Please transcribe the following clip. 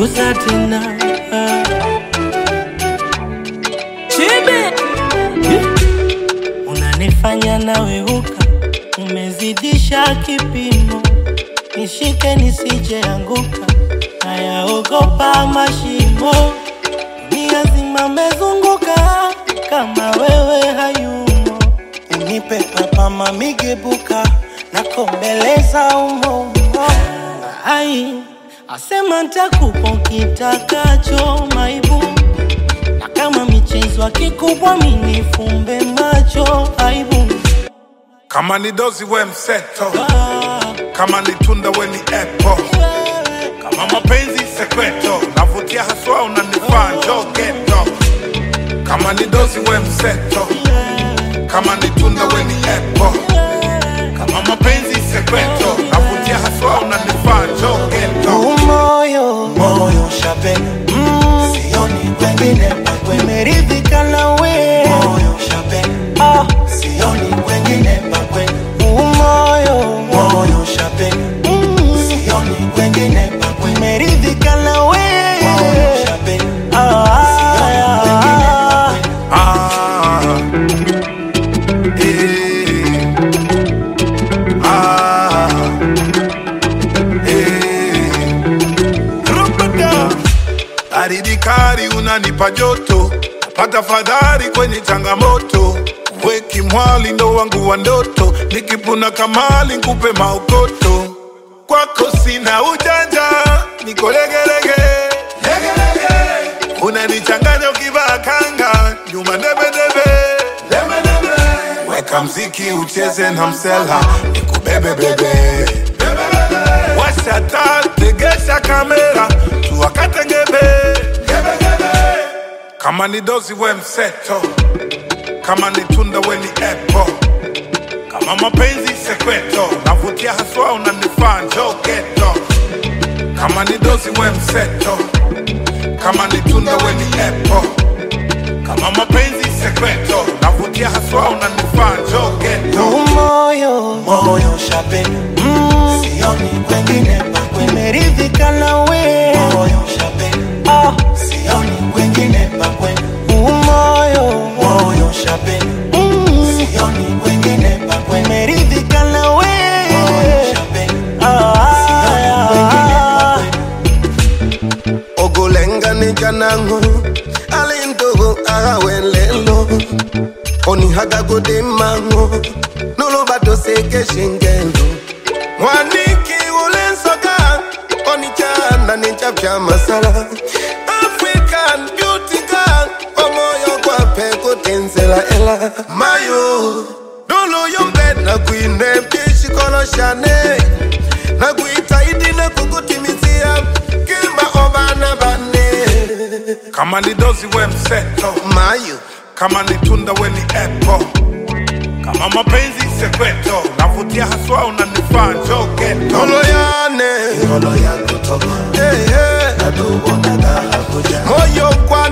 punguza tena chibe unanifanya naweuka, umezidisha kipimo, nishike nisije anguka, nayaogopa mashimo, dunia zima mezunguka, kama wewe hayumo, unipe papa mamigebuka, nakombeleza umo ai asema ntakupa kitakacho maibu na kama michezo kikubwa minifumbe macho aibu Kama ni dozi we mseto, ah, kama ni tunda we ni apple, wewe. kama mapenzi sekreto, navutia haswa unanifaa njoo geto. Kama ni dozi we mseto, kama ni tunda we ni apple, kama mapenzi sekreto, navutia haswa unanifaa njoo geto. moyo moyo shape mm. sioni wengine pakwe meridhika na we moyo shape ah. sioni wengine pakwe moyo moyo shape mm. sioni wengine pakwe meridhika na we moyo shape ah. sioni wengine pakwe Ah, eh, ah, eh. Rupata. Baridi kali unanipa joto, pata fadhari kwenye changamoto. Weki mwali ndo wangu wa ndoto, nikipuna kamali nkupe maokoto. Kwako sina ujanja, niko legelege legelege. Unanichanganya ukivaa kanga, nyuma debedebe debedebe. Weka mziki ucheze na msela, nikubebe bebe Washa taa, tegesha kamera, tuwakate ngebe Kama ni dozi we mseto, kama ni tunda we ni apple kama mapenzi sekreto, navutia haswa unanifaa njoo geto. Kama ni dozi we mseto, kama ni tunda we ni apple kama mapenzi sekreto, navutia haswa unanifaa njoo geto. moyo moyo shape mm. sioni wengine pakwe meridhika na we moyo shape ah. sioni wengine pakwe moyo moyo shape mm. sioni wengine pakwe meridhika na we moyo shape ah. sioni wengine pakwe ogolenga ne janango alintogo agawelelo onihagagode mango nolobato seke shingendo mwaniki ulensoka onichana ninchapya masala african beauty girl omoyo kwape kutenzela ela mayo doloyombed nakwine pishikoloshane nakuitaidi nakukutimizia kimba obana bane Kama ni dozi we mseto, mayo kama ni tunda we ni apple kama mapenzi sekreto, navutia haswa unanifaa njoo geto. toloyane Ngolo ya kutoka hey, hey. natubonaga Abuja moyo kwa